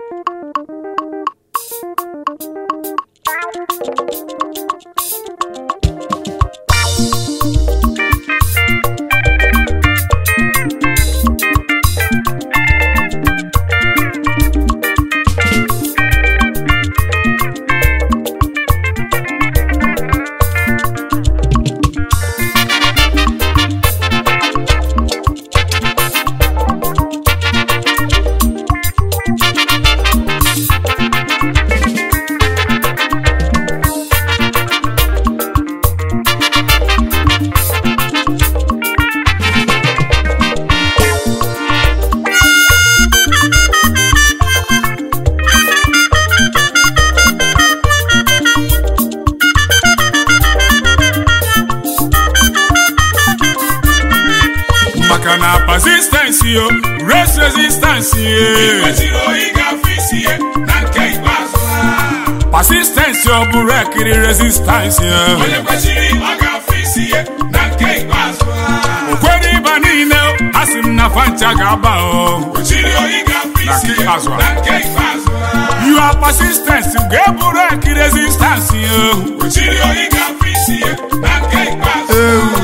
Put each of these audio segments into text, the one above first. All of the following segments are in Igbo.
maka na persistence yo race resistance ye kwesịrị oyi ga-afụ isi ya na nke ikpeazụ ha persistence yo bụrụ ekiri resistance ye onye kwesịrị ọ ga-afụ isi ya na nke ikpeazụ ha okwere ịba niile a sị m na fancha ga-aba o kwesịrị oyi ga-afụ Na isi nke ya ikpeazụ a. na nke ikpeazụ ha you are persistence ga-eburu eki resistance yo kwesịrị oyi ga-afụ isi ya na nke ikpeazụ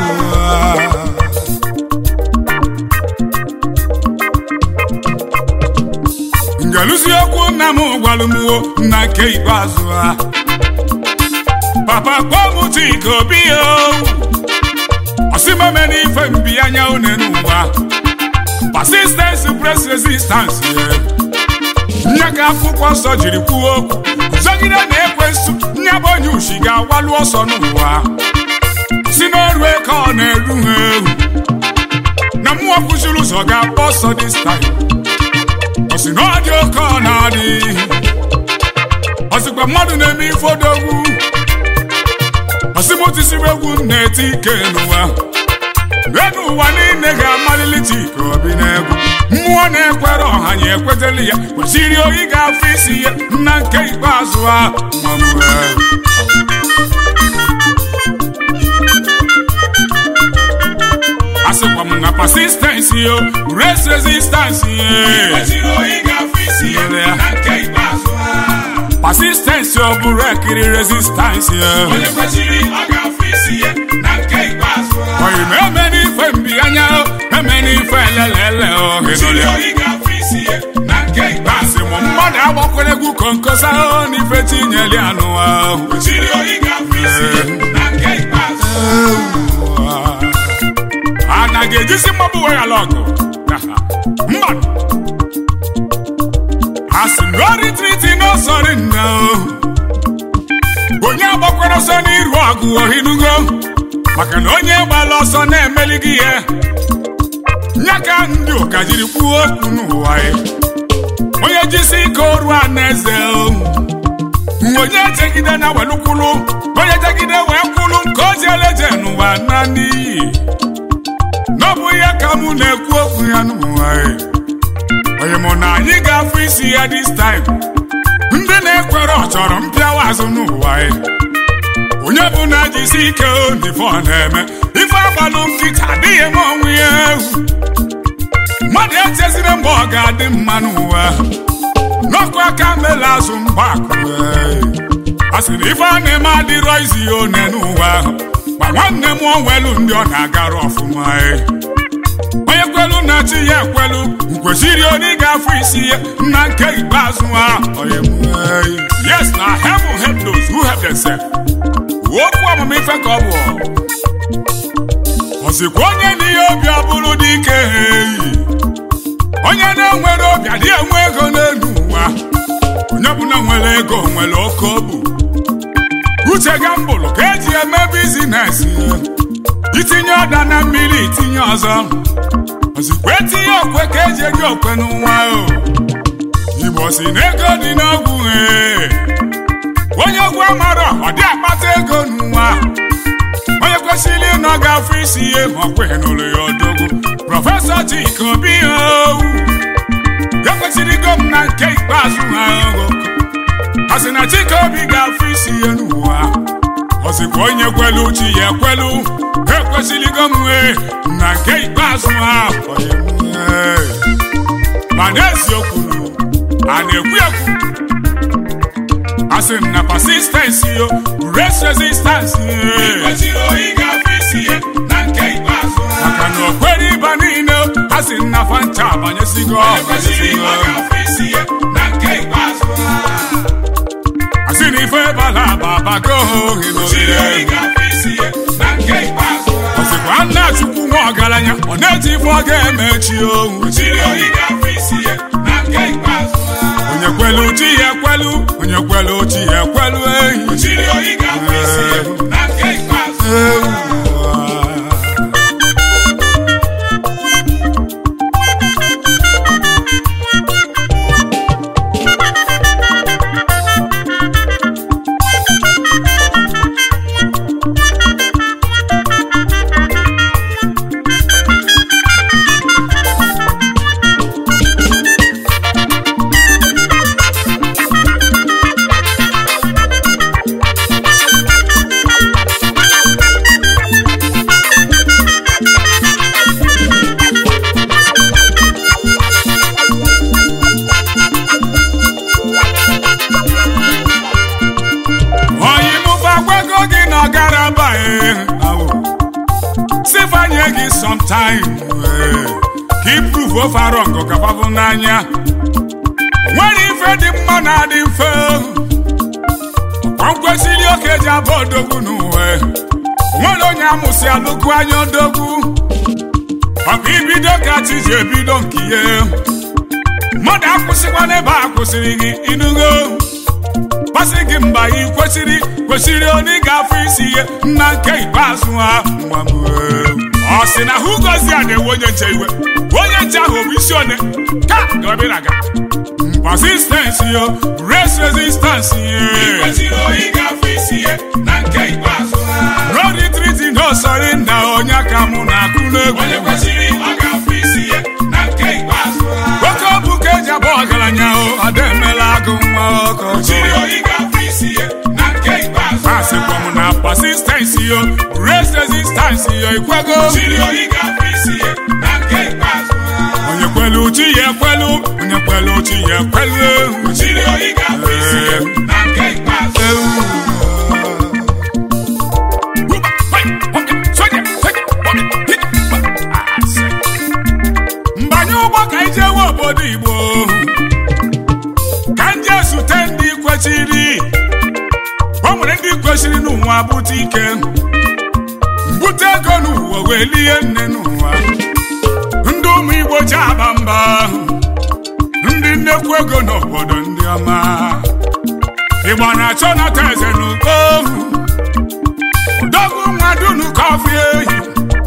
ngeluzi okwu nna m gwalụmwo na nke ikpeazụ ha papa kpọọ m chika obi yo ọsịmame n'ife mbi anya une n'ụwa persistence press resistance ye nye ka akwụkwọ nsọ jiri kwuo okwu zọgide na ekwensu nye bụ onye ushi ga-agwalu ọsọ n'ụwa si n'ọrụ eke ọ na-eru ha ewu na mmụọ kwụchiri ụzọ ga-agba ọsọ this time ọ sị na ọ dị oke ọ na-adị ọ sịkwa mmadụ na-eme ife odogwu ọ sị m tisiri egwu m na-eti ike n'ụwa enu ụwa niile ga-amalili chika obi n'egwu mmụọ na-ekwere ọha ya ekweteli ya kwesịrị oyi ga-afụ isi ya na nke ikpeazụ ha mamue asịkwa m na persistence yo race resistance ye kwesịrị oyi ga-afụ isi ya na nke ikpeazụ ha persistence yo bụrụ ekiri resistance ye onye kwesịrị ọ ga-afụ isi ya na nke ikpeazụ ha oyi ma eme n'ife mbi anya o eme n'ife elelele o kwesịrị hedole oyi ga-afụ isi ya na nke ikpeazụ asị m mmadụ agbakwere egwu konkosa o n'ife tinyeli anụ ahụ kwesịrị oyi ga-afụ isi ya na nke ikpeazụ a na ga-ejisi mmọbụ wee ala ọgụ mmadụ asị m gori triti n'ọsọrị nna o onye agbakwara ọsọ n'iru ọgụ ohinugo maka na onye gbala ọsọ na-emeli gị ihe nya ka ndị ụka jiri kwuo okwu n'ụwa ya onye jisi ike oru a na eze o onye jegide na welukwulu onye jegide wee kwulu nke o ji eleje n'ụwa na n'iyi n'ọbụ ya ka mụ na-ekwu okwu ya n'ụwa ya onye mụ na anyị ga-afụ isi ya this time ndị na-ekwere ọ chọrọ mpịawa azụ n'ụwa ya onye bụ na jisi ike onife ọ na-eme ife agbalụ nkịta adịghị m onwe ya egwu mmadụ echezire mgbe ọ ga-adị mma n'ụwa n'ọkụ aka mele azụ mgbakụ a sị na ife a na-eme adịrọ izi ya one n'ụwa ma nwanne m onwelu ndị ọ na-agara ọfụma e. onye kwelu na chi ya ekwelu kwesịrị onye ga-afụ isi ya na nke ikpeazụ ha onye m, eh, yes na heaven help those who help themselves okwu ọmụmụ ife ka ọ bụ ọzikwa onye n'ihe obi ọ bụrụ dị ike eyi onye na-enwere obi adị enwe ego n'elu ụwa onye bụla nwere ego nwere oke obu uche gambụlụ ka eji eme bizines itinye ọda na mmiri itinye ọzọ ozikwa etinye okwe ka eji eji okwe n'ụwa o igbo si na ego dị n'ogwu ee onye ogwu amara ọ dị akpata ego n'ụwa onye kwesịrị ịnọ ga-afụ isi ihe ma ọ kweghị n'ụlọ ya odogwu prọfesọ Chika Obi owu ekwesịrịgo m na nke ikpeazụ ha ogo a sị na Chika Obi ga-afụ isi ihe n'ụwa ọ sịkwa onye kwelu chi ya ekwelu ekwesịrịgo m wee na nke ikpeazụ ha onye m, ee. ma n'eziokwu a na-ekwu ekwu asị m na persistency yo race resistance kwesịrị oyi ga-afụ isi ya na nke ikpeazụ maka na okwere ịba niile a sị na fanta abanyesigo kwesịrị ọ ga-afụ isi ya na nke ikpeazụ asị na ife bala aba abago ohe kwesịrị oyi n'ogige ga-afụ isi ya na nke ikpeazụ ọsịkwa nna chukwu nwa ọgaranya ọ na-eji ife ọ ga-emechi ohu kwesịrị oyi ga-afụ isi ya na nke ikpeazụ onye kwelu chi ya ekwelu onye kwelu chi ya ekwelu ehi kwesịrị oyi ga-afụ isi ya na nke ikpeazụ onye mụba gwego gị na ọgara bae sifanye gị sometime eh, ka iprove ofaro ngụ kapabụ n'anya nwere ife dị mma na adị mfe ọkwa kwesịrị oke ji abụ odogwu n'uwe nwere onye amụsị alụkwu anya odogwu ọkwa ibido ka chi ji ebido nke ihe mmadụ akwụsịkwa n'ebe a kwụsịrị gị inugo masị gị mgba ị kwesịrị kwesịrị onye ga-afụ isi ihe nna nke ikpeazụ ha nwa m ee. ọ sị na hụ gozi a na-ewe onye nche iwe onye nche ahụ bụ isi one ka gabịraga persistence yo race resistance ye kwesịrị oyi ga-afụ isi ya na nke ikpeazụ road retreat no surrender onye aka mụ na-akụ n'egwu onye kwesịrị ọ ga-afụ isi ya na nke ikpeazụ oke ọbụ ka eji abụ ọgaranya o ada emela agụ nwa ọkọchị kwesịrị oyi ga-afụ isi ya na nke ikpeazụ asịkwa m na persistence yo race resistance yo ikwego kwesịrị oyi ga-afụ isi ya na nke ikpeazụ onye kwelu chi ya ekwelu onye kwelu chi ya ekwelu kwesịrị oyi ga-afụ isi ya na nke ikpeazụ mbanye ụgbọ ka anyị jewe obodo igbo ka m jee zute ndị kwechiri o nwere ndị kwesịrị n'ụwa bute ike mbute ego n'ụwa wee lie nne n'ụwa ndị ụmụ igbo ji aba mba ndị nnekwu ego n'obodo ndị ọma igbo na-achọ nata eze n'uko odogwu nwa dunu kọfị ehi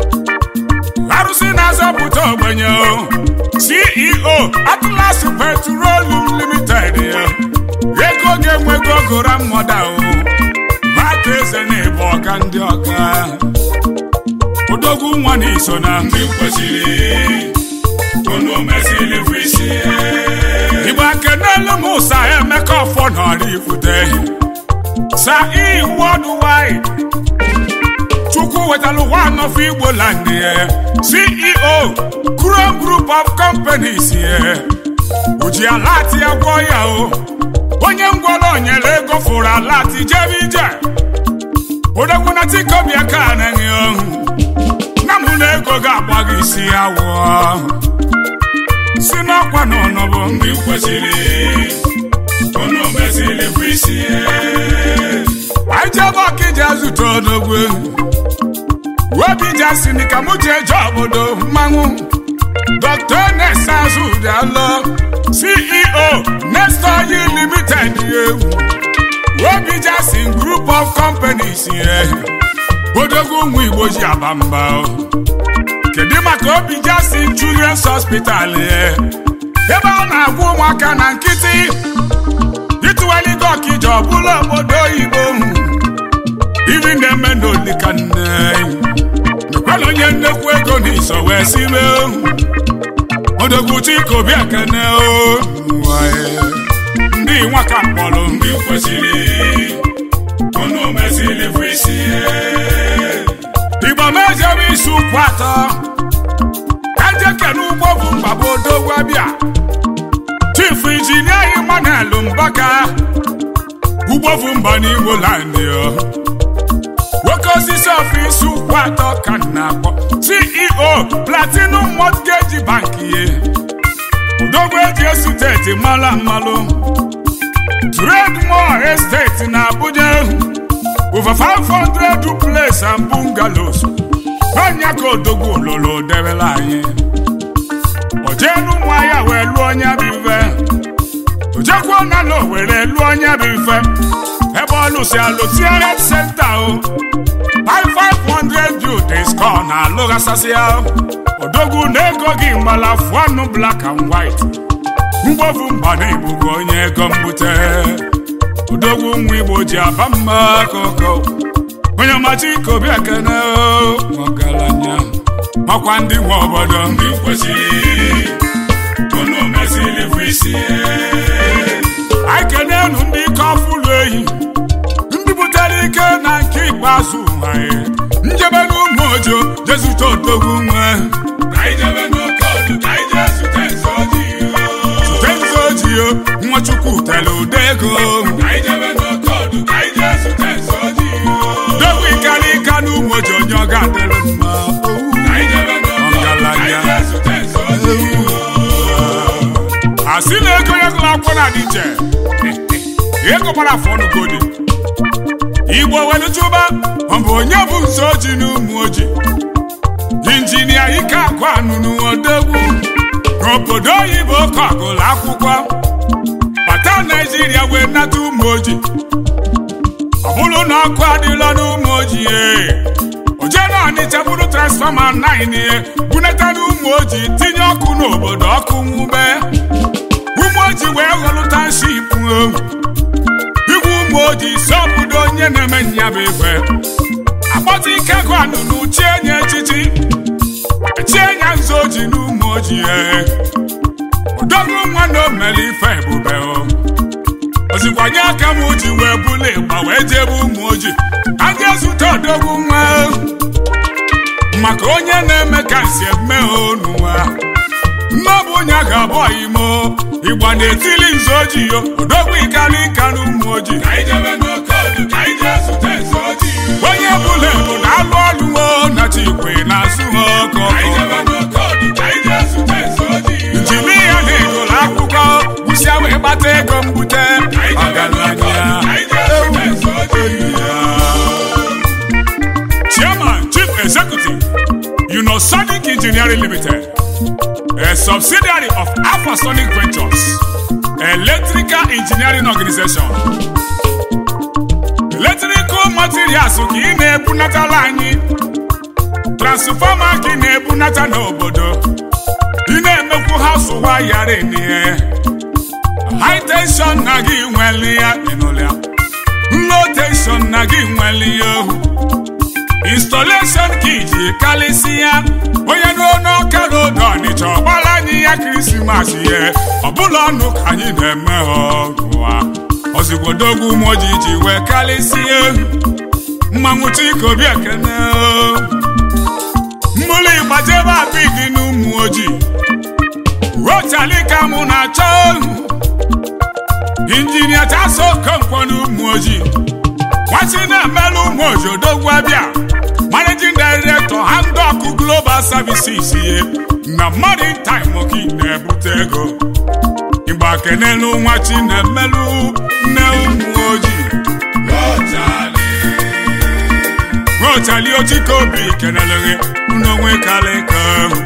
arụsị na-azọpụta ogbenye o. ceo atlas petroleum limited ya. ego ga-enwego gora mmoda o mata eze na-ebu ọka ndị ọka odogwu nwa na iso na ndị kwesịrị unu mesịrị fụ isi ya igbo akenelu m ụsa emeka ọfọ nọrọ ifute sa i worldwide chukwu wetara ụwa anọfọ igbo land ya ceo chrome group of companies ya oji alati ya gwọ ya o onye ngwọrọ nyere ego fụrụ alati jebe ije odogwu na tikobia ka anaghị ọhụ na mụ na ego ga-agba gị isi awọ si n'ọkwa na ọnọbụ ndị kwesịrị unu mesịrị fụ isi ya anyị jebe ọkịja zute odogwu webija si ni ka mụ jee je obodo mmanwụ dr nesa azụdalọ ceo nesta oil limited ewu webija si group of companies ye odogwu ụmụ igbo ji aba mba o. kedu maka obija si children's hospital ye ebe a na-agwa ụmụaka na nkịtị ịtụwaligo ọkịja ọbụla obodo oyibo iri na-eme n'olika nne mekwala onye nnekwu ego n'iso wee sibe odogwu chikobi ekene o Wae. ndị nwaka mkpọrọ ndị kwesịrị unu mesịrị fụ isi ya igbo mejebe isi ụkwụ atọ ejeke n'ugbo bụ mgbaba odogwu abịa chief injinia Emmanuel Mbaka ugbofu mba n'Igbo landị nwoke osisi ọfịs ụkwụ atọ ka m na-akpọ CEO Platinum Mortgage Bank ye odogwu eji esiteti mala mmalụ Trademore Estate na Abuja over 500 duplex and bungalows n'ọnya ka odogwu ololo debela anyị ojenu ụmụahịa wee lụọ onye bụ ife ojekwuo na na owere lụọ onye bụ ife ebe ọ lụsi alụsi health center o 5500 youths ka ọ na-alụghasasị ya odogwu na ego gị mgbala fụanụ black and white mgbovu mba na igbo bụ onye ego mbute odogwu nwa igbo ji aba mma koko onye ọmachi ikobi ekene ọgaranya makwa ndị nwe obodo ndị kwesịrị unu mesịrị bụ isi anyị kenenu ndị ike ọfụlụ ehi ndị butere ike na nke ikpeazụ anyị njebe n'ụmụ ojo jezute odogwu nwe zute nzu ojii nwachukwu tere ụda ego dogwu ikara ika n'ụmụ ojo onye ọ ga-adịrị mma ọgaranya asị na ego ya gụrụ akwụkwọ na-adị iche ego gbara afọ ọnụgodi igbo weluchuba ọ bụ onye bụ nso oji na ụmụ oji injinia ike akụ anụnụ odogwu n'obodo oyibo ka ọgụlụ akwụkwọ bata naijiria wee nata ụmụ oji ọ bụrụ na ọkụ adịla n'ụmụ oji oje na ọnịcha bụrụ transfọma 9 ihe bunata n'ụmụ oji tinye ọkụ n'obodo ọkụ nwube ụmụ oji wee ghọlụta nship igwe ụmụ oji si obodo onye na-eme nyabụ ife akpọta ike gụ anụnụ chie nye echichi chie nya nzu oji n'ụmụ oji odogwu nwa na omere ife ebube ozikwanye aka m ji wee bụla ịgba wee jebe ụmụ oji aja zute odogwu nwa maka onye na-eme ka nsi eme n'ụwa mmabụ onye a ga-abụ imo ịgba na-etili nzu ojii yo odogwu ikara ịka n'ụmụ ojii onye bụla bụ na-alụ ọlụ o na chikwe na-azụ ha ọkọ njiri ya na ịgụrụ akwụkwọ gwụsịa wee gbata ego mbute ọgaranya chairman chief executive unosonic engineering limited a subsidiary of Alphasonic Ventures, electrical engineering organization. Electrical materials ka ị na-ebunatala anyị transfọma ka ị na-ebunata n'obodo ị na-emekwu haus wayara n'ihe high tension na gị nwere ya ịnụlịa low tension na gị nwere ya ohu installation ka iji kalịsị ya onye n'ọnụ ọka n'odo ọnịcha ọgbara anyị ya krismas ihe ọbụla ọnụ ka anyị na-eme ọgụwa ozigbo moji ji wee kalịsịa mmanwụ chikobi ekene mmụlụ ịgbajebe abidi n'ụmụ ojii rotalika mụ na-achọ injinia taso okonkwo n'ụmụ ojii nwachi na-emelụ ụmụ ojii odogwu abịa managing director handok global services ye na modern time oki na-ebute ego ịgba kenelu nwa chi na-emelụ nne ụmụ ojii rochali ochike obi keneleghị n'onwe kalịka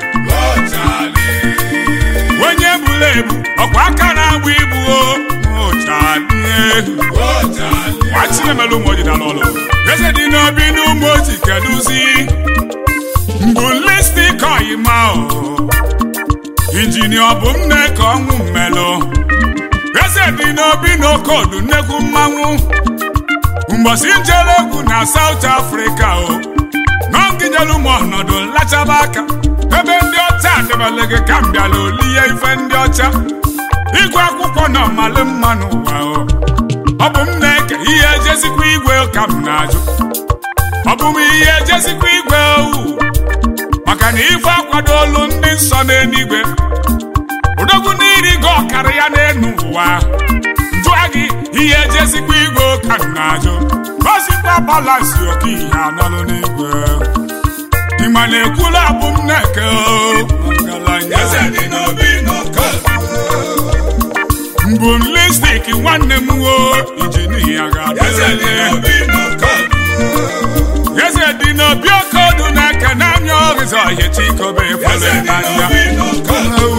onye buru ebu ọkwa aka na-agba ibu rochali nwa chi na-emelụ ụmụ ojii dala ọlụ eze dị n'obi n'ụmụ ojii kedụzi mbụ listik oyima injinia ọ bụ nne ka ọnwụ mmelụ eze dị n'obi n'okodu nnekwu mmanwụ mgbọsi njere egwu na South Africa o n'ọgịnyelu m ọnọdụ nlachaba aka ebe ndị ọcha adịbala gị ka m bịala olihe ife ndị ọcha ịgụ akwụkwọ na ọmalị mma n'ụwa o ọ bụ m na-eke ihe ejezikwa igwe ka m na-ajụ ọ bụ m ihe ejezikwa igwe owu maka na ife akwado olu ndị nsọ n'eluigwe odogwu n'iri gị ọkara ya n'elu ụwa balansi oke ihe anọlụ n'igwe ịma na-ekwula abụ m na-eke ọgaranya eze dị n'obi n'oke mbụ m lipstik nwanne m wo injinia eze dị ga-adịrịle n'obi n'oke eze dị n'obi oke ọdụ na-eke n'anya ọrịza ọhịa chikobe eze fere dị n'anya n'obi n'oke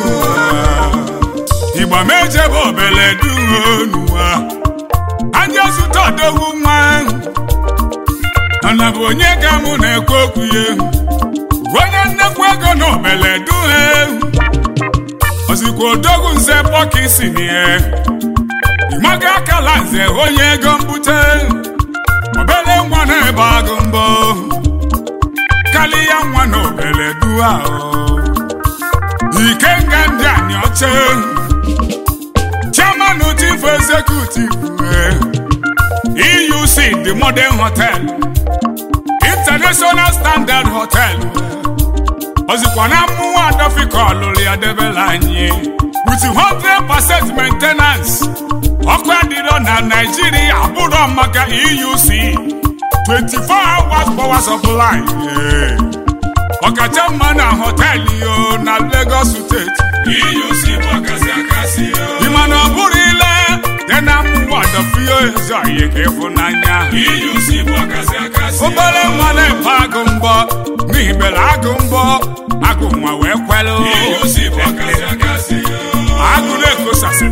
igba m ejebe obele duonuwa anya zụta odogwu nwa mana bụ onye ga mụ na-ekwu okwu ya onye nnekwu ego na obele duhe ozikwa odogwu nze pọkisi nie ịmaga akala nze onye ego mbute obele nwa na-ebe agụ mbọ kalịya nwa na obele dua o ikenga ndị anyị ọcha chairman chief executive eh, euc the modern hotel international standard hotel ozikwa na mmụọ adọfika ọlụlụ ya debela anyị with 100% maintenance ọkụ adịrọ na naijiria abụrọ maka euc 24 hours power supply eh. ọkacha mma na họteelụ yo na lagos steeti EUC bụ akasị akasị o. ịma na ọ bụrụ ile dị na mmụọ dọfio ezo ihe ka ịfụnanya EUC bụ akasị akasị o. obere nwa na-efe agụ mbọ n'ihi bere agụ mbọ agụ nwa wee kwelụ EUC bụ akasị akasị o. agụ na-ekosasị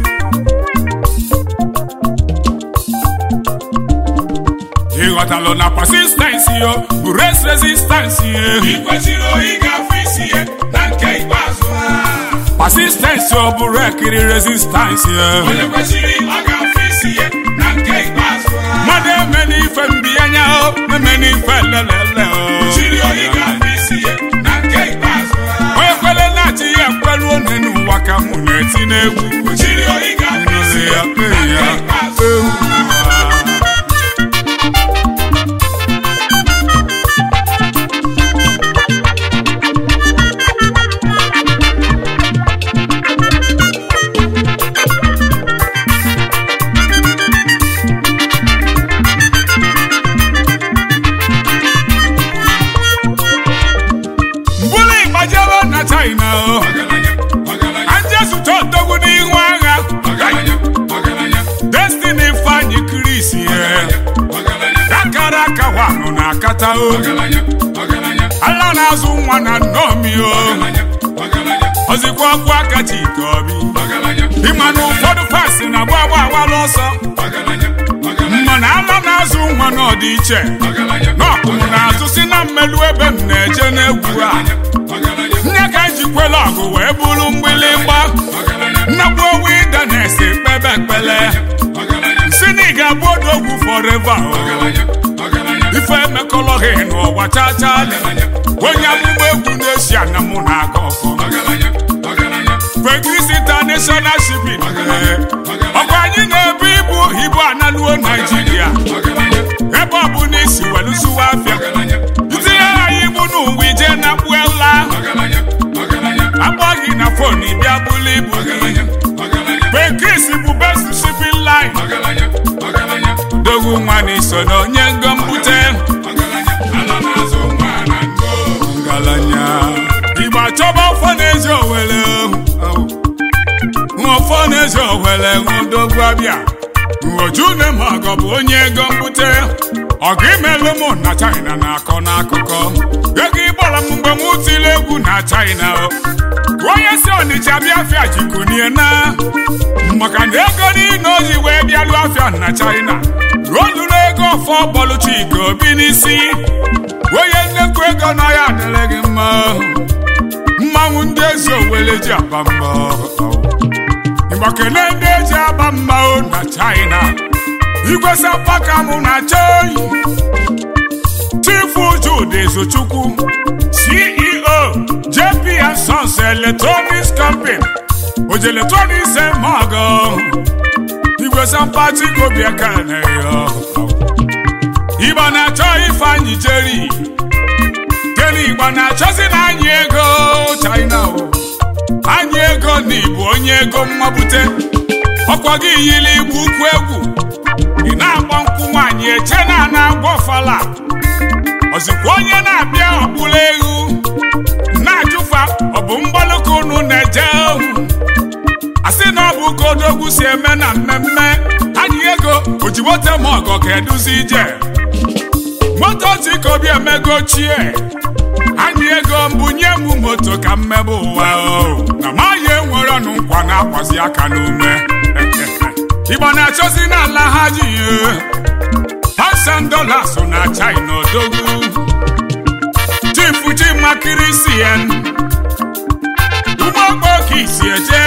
ịghọtalụ na persistensi yo bụ res resistansi I kwesịrị oyi ga-afụ isi ya na nke ikpeazụ ha. persistensi ọ bụrụ ekiri resistansi Onye kwesịrị ọ ga-afụ isi ya na nke ikpeazụ ha. mmadụ eme n'ife mbiyanya o eme n'ife lelele o Kwesịrị oyi ga-afụ isi ya na nke ikpeazụ ha. onye kwere na-achị ya ekwelu one n'ụwa ka mụ na-eti n'egwu Kwesịrị oyi ga-afụ isi ya na nke ikpeazụ ha. mbụlụ ịgbajebe na china o Ọgaranya, ọgaranya, anjesụta odogwu n'ihu agha ọgaranya, ọgaranya, destiny fanyi kris ye ọgaranya, akara aka wanụ na akata o ọgaranya, ọgaranya, ala na-azụ nwa na nnomi o ọgaranya, ọgaranya, ozikwa ọkwa aka chike obi ọgaranya, ịma na ụfọdụ fasi na agba agba agbala ọsọ ọgaranya, ọgaranya, mana ala na-azụ nwa n'ọdịiche ọgaranya, n'ọkụmụ na-azụ si na mmelu ebe m na-eje n'egwu a ọgaranya, nye ka ejikwela ọgụ wee bụrụ mgbịlịgba ọgaranya, nnagbu owu ide na-esi kpebe ekpele ọgaranya, si na ị ga-abụ odogwu fọreva o. ọgaranya, ọgaranya, ife emekọlọghị n'ụwa chachalị onye amụma egwu na-esi ana mụ na-aga ọkọ ọgaranya, ọgaranya, Fegris International Shipping ọkwa anyị na-ebu ibu ibu analuo Naijiria ọgaranya, ebe ọ bụ na isi welụsụwa afịa ọgaranya, itinye anyị ibu n'ụwa ije na kpuela ọgaranya, ọgaranya, akpọ gị na fon bịa bụlụ ibu gị ọgaranya, ọgaranya, Fegris bụ best shipping line ọgaranya, ọgaranya, dogwu nwa na iso na onye ngo mbute ọgaranya, ala na-azụ nwa na ndo. ngalanya igbo achọba ọfọ na-eji owele ọfọ na-eji owele ṅụdogwu abịa nwoju na magọ bụ onye ego mbute ọgụ imelụ mụ na china na-akọ n'akụkọ ego ịgbara m mgbe m tiri egwu na china o onye si ọnịcha bịa afịa jikunie na maka na ego niile o ji wee bịalụ afịa na china ruo lụrụ ego ọfọ bọlụ chika obi n'isi onye nnekwu ego na ya adịrị gị mma mmanwụ ndị ezi owele ji aba mba ịgbakele ndị eji aba mma o na china igwe sapaka mụ na chei chifu jude ezochukwu ceo jp and sons electronics company oji electronics emago igwe sapatiko biakaneyo igba na-achọ ifeanyị jeri kele igba na-achọzi na anyị ego china o anyị ego na ịbụ onye ego mmabute ọkwa gị yiri igbu ukwu egwu ị na-agba nkwụ nwaanyị eche na ana na-agba ọfala ozikwa onye na-abịa ọkpụla egwu na-ajụfa ọ bụ mgbalụka unu na-eje asị na ọ bụ ka odogwu si eme na mmemme anyị ego oji moto ma ọgọ ka eduzi ije moto otu obi emego ochie anyị ego mbunye m moto ka mmebe ụwa o na maghị enwere ọnụ nkwa na-akwazi aka n'ume igbo na-achọzi n'ala ha ji pasandọla so na china odogwu chifu chimakirisian ụmụokpoke isi eje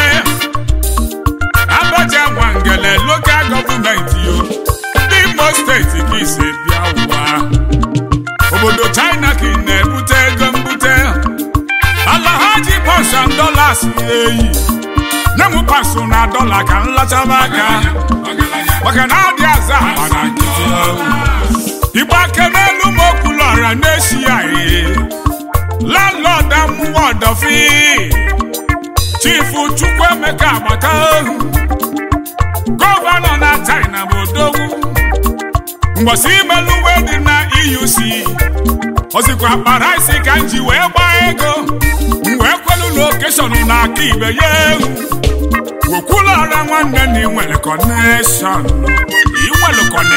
abacha nwangele lokal gọọmenti yo ndị imo steeti ka isi bịa ụwa obodo china ka ị na-ebute ego mbute ala ha ji pasand dolas eyi nye m pasụ na dọla ka m lachaba aka maka na adị aza akpa na nkịtị igbe aka n'elu m okwulọra na-eshi ya ee landlọd amụwa ọdọfi chifu chukwuemeka agbata gọvanọ na china bụ odogwu mgbọsi imeluwe dị na euc ozikwa kpara isi ka m ji wee gbaa ego m wee kwelu lokeshọn na aka ibe ya ewu wekwulọra nwanne na inwere kọneshọn inwere kọne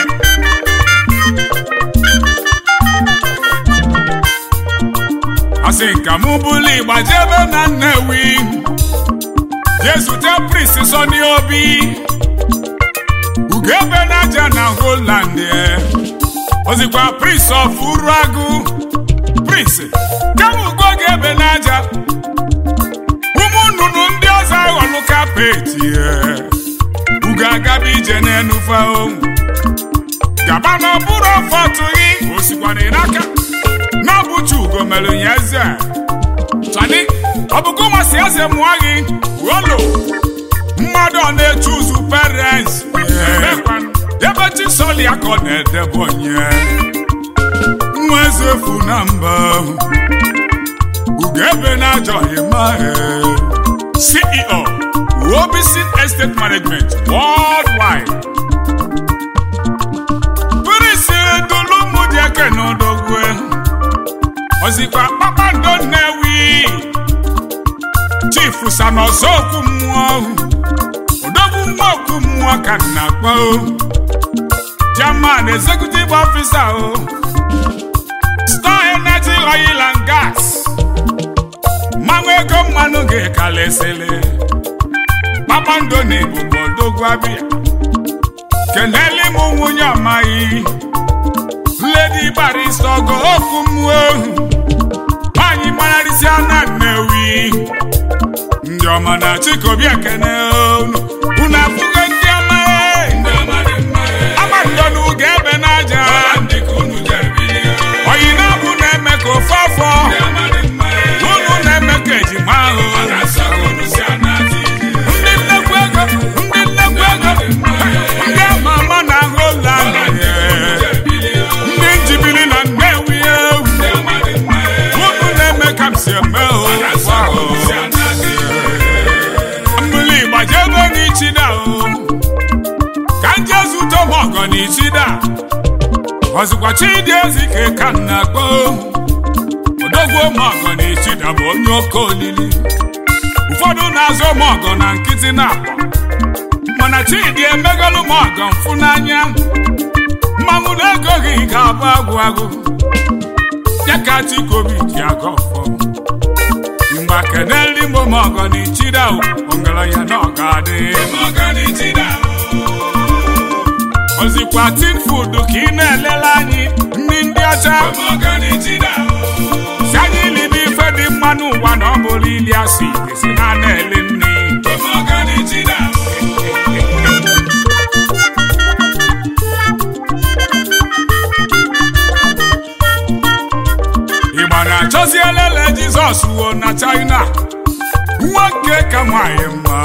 asị nka mụ bụlụ igba jebe na nnewi jee zute prist sọni obi ugebe n'aja na holand ozikwa prist of uruagụ prist kama ugo ga-ebe n'aja ụmụ nnụnụ ndị ọzọ aghọlụ kapeti ugo agaba ije n'enufe onwu gaba na ọbụrụ ọfọtụghị osikwana n'aka n'ọbụchi ugo mere ya eze chani ọbụgo masị eze mụọ gị wolo mmadụ ọ na-eche ụzụ parents ebe chisọli ya ka ọ na-edebe onye nwa eze efu na mba ugo ebe na-ajọghị ma ceo Wobison Estate Management worldwide pirisi dulumu dị eke n'odogwe ozikwa kpakpando nnewi chifu sanọzọkwu mmụọ odogwu nwa okwu mmụọ ka nna akpọ german executive officer o star energy oil and gas mmanwụ ego mmanụ ga-ekalesịlị kpakpando na ebubo odogwu abịa keneli m nwunye amaghị ledi barista ọgọ okwu mmụọ ohu nwaanyị mararịsịa na nnewi ndị ọma na chikobi ekene unu unu afụgo ndị ọma amandonu ga-ebe n'aja oyi na-abụ na-eme ka ofe afọ unu na-eme ka ejima ahụ ndị nnekwu ego ndị nnekwu ego ndị ama ama na Holland ndị njibiri na nnewi ewu unu na-eme ka m si eme mmiri gbajebe n'ichida o ka m jee zute m ọgọ n'ichida ọzụkwa chidi ezike ka m na-akpọ odogwu m ọgọ n'ichida bụ onye oke olili ụfọdụ na-azụ m ọgọ na nkịtị na-akpọ mana chidi emegolu m ọgọ mfụ n'anya mmanwụ na-egoghị ga-abụ agwụ agwụ ya ka chikobi ji aga ọfọ mgbe keneli mgbe m ọgọ na ichida ọgaranya na ọ ga-adị ozikwa tin food ka ị na-elele anyị ndị ndị ọcha si anyị libe ife dị mma n'ụwa na ọ bụrụ ili asị esi na na-ele nri ịgba na-achọzi elele jizọs wuo na china nwoke ka nwanyị mma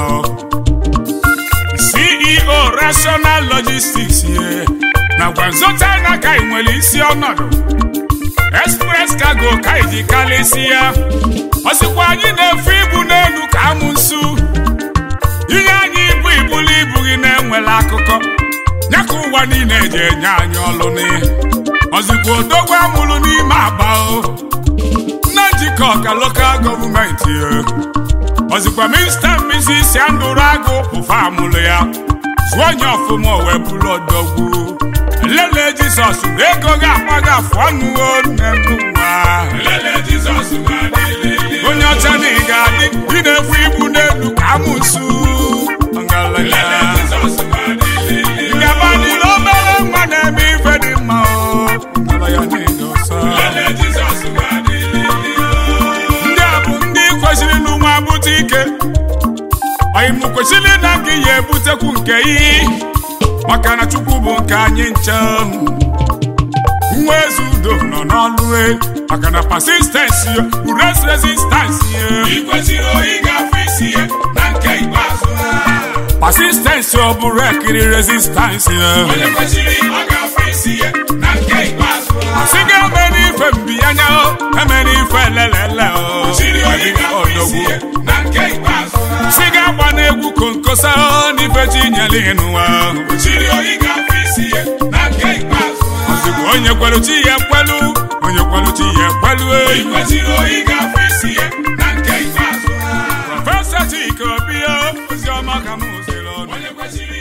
ceo rational logistics ye nakwa nso china ka ị nwere isi ọnọdụ express cargo ka iji kalịsi ya ọsịkwa anyị na-efe ibu n'elu ka amụ nsu inye anyị ibu ibulu ibu gị na-enwela akụkọ ya ka ụwa niile eji enye anyị ọlụ n'ihe ọzikwa odogwu amụrụ n'ime aba o nna njikọ ka lokal gọọmenti ọzikwa minista mizisi andụrụ agụ ụfa amụrụ ya zụọ onye ọfụma wee bụrụ odogwu lele jizọs na ego ga-akpa gị afụ ọnụ nne n'ụwa Lele Jizọs ga-adịlịlị. onye ọcha na ị ga-adị ị na-ebu ibu n'elu ka amụsụ Lele ngalaya Jizọs ga-adịlịlị. Gabanịla obere nwa na-eme ife dị mma o ngalaya niile ọsọ Lele Jizọs ga-adịlịlị. ndị a bụ ndị kwesịrị n'ụwa bute ike ọyịmụ kwesịrị na gị ya ebutekwu nke iyi maka na chukwu bụ nke anyị nche nwa eze udo nọ n'ọlụ e maka na persistensi bụ res resistansi Ị kwesịrị oyi ga-afụ isi ya na nke ikpeazụ ha. persistensi ọ bụrụ ekiri resistansi Onye kwesịrị ọ ga-afụ isi ya na nke ikpeazụ ha. asị gị eme n'ife mbiyanya o eme n'ife elelele o Kwesịrị oyi ga-afụ isi ya na nke ikpeazụ ha. si gị agba n'egwu konkosa o n'ife chi nyere ịnụwa Kwesịrị oyi ga-afụ isi ya na nke ikpeazụ ha. ozugbo onye kwelu chi ya ekwelu onye kwelu chi ya ekwelu Ị eyi kwesịrị oyi ga-afụ isi ya na nke ikpeazụ ha. prọfesọ chike obi o ozi ọma ka m ziri ọnụ Onye kwesịrị